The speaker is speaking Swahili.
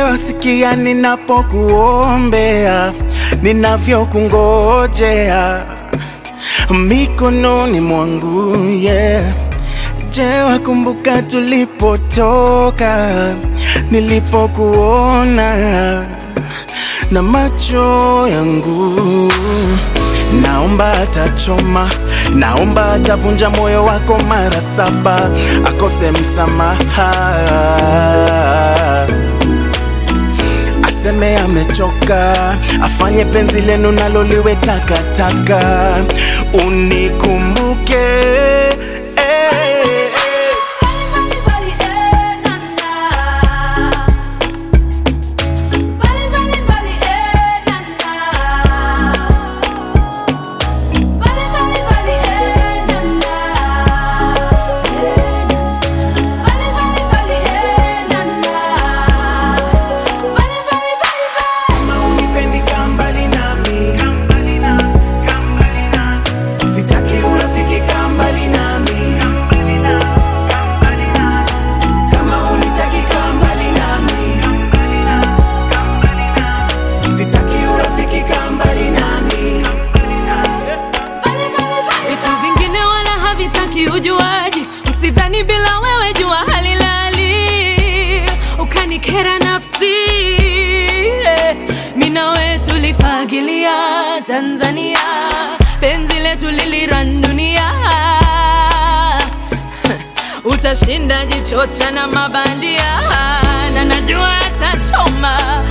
sikia ninapokuombea, ninavyokungojea mikononi mwangu yeah. Je, wakumbuka tulipotoka, nilipokuona na macho yangu naomba atachoma, naomba atavunja moyo wako mara saba, akose msamaha, aseme amechoka, afanye penzi lenu nalo liwe takataka, unikumbuke eh, eh. Kama unipendi kaa mbali nami, sitaki urafiki kaa mbali nami. Kama unitaki kaa mbali nami, sitaki urafiki kaa mbali nami. Vitu vingine wala havitaki ujuaji, usidhani bila wewe jua halilali, ukanikera nafsi. Mimi na wewe tulifagilia Tanzania, penzi letu liliran dunia. Utashinda jichocha na mabandia, na najua atachoma,